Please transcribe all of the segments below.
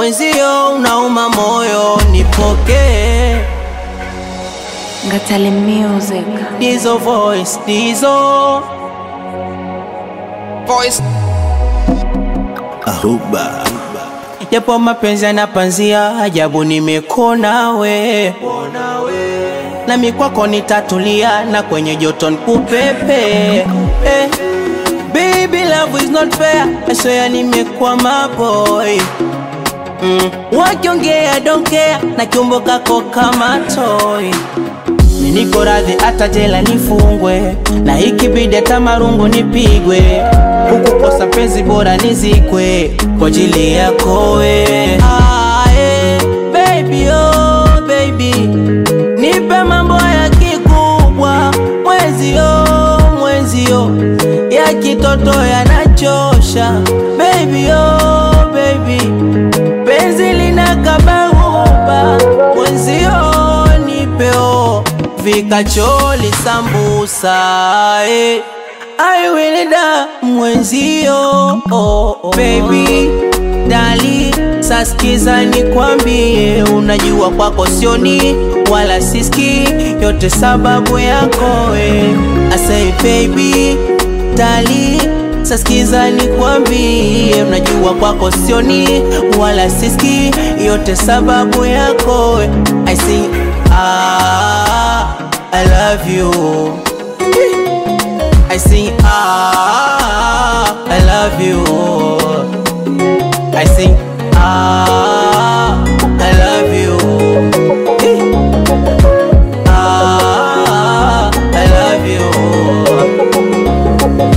mwenzio unauma moyo, nipokee Ngatale Music. Dizo voice, Dizo Voice. Ahuba Japo mapenzi yanapanzia, ajabu nimekona we nami kwako nitatulia, na kwenye joto nikupepe eh. Baby love is not fair, I swear nimekwama boy mm. Wakiongea don't care, na kiumbo kako kama toy Niko radhi hata jela nifungwe, na ikibidi hata marungu nipigwe, huku kosa penzi bora nizikwe kwa ajili yako we. Ah, eh, baby oh baby, nipe mambo ya kikubwa, mwenzio mwenzio, ya kitoto yanachosha, baby oh baby, penzi linakabahuba, mwenzio nipeo vikacholi sambusa eh. I will da mwenzio oh, oh. Baby dali saskiza nikwambie, unajua kwako sioni wala siski yote sababu yako we. I say baby dali saskiza nikwambie, unajua kwako sioni wala siski yote sababu yako we. I say ah, I love you I sing ah, I love you. I sing ah, I love you. Eh. Ah, I love you.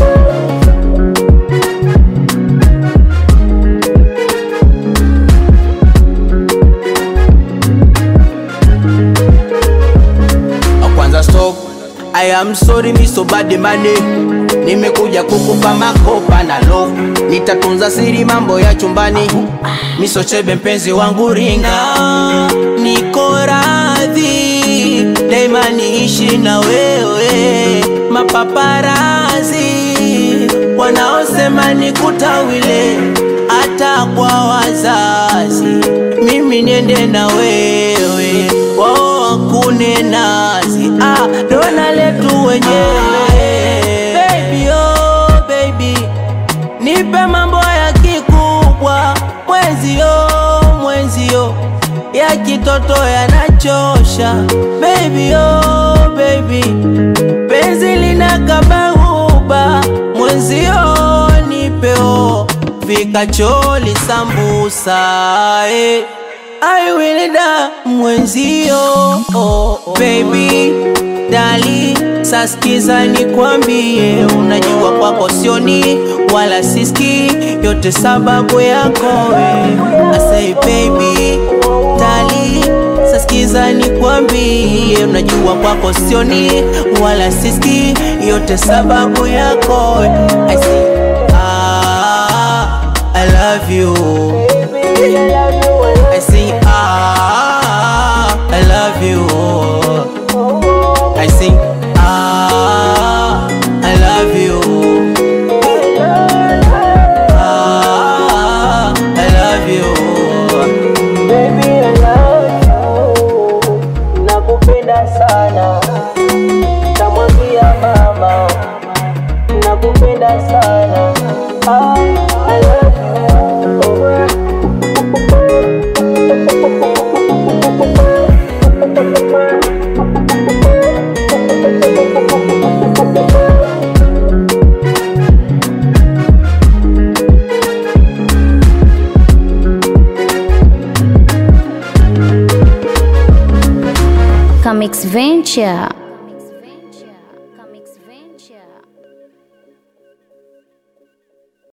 kwanza stop I am sorry mi so bad money Nimekuja kukupa makopa na love Nitatunza siri mambo ya chumbani Miso chebe mpenzi wangu ringa Niko radhi Daima niishi na wewe Mapaparazi Wanaosema nikutawile Hata kwa wazazi Mimi niende na wewe Wao wakune nazi ah, dona letu wenyewe Baby oh baby Nipe mambo ya kikubwa Mwenzio mwenzio Ya kitoto yanachosha Baby oh baby Penzi linakabahuba Mwenzio nipeo Vikacholi sambusa eh. I will da mwenzio oh, oh. Baby dali saskiza nikwambie, unajua kwako sioni wala siski yote sababu yako we. I say baby dali saskiza nikwambie, unajua kwako sioni wala siski yote sababu yako we. I say ah, I love you. I sing ah, I love you. I sing ah, I love you. Ah, I love you. Baby, I love you. Nakupenda sana. Tamwambia mama. Nakupenda sana. Ah, I love you. Comics Venture.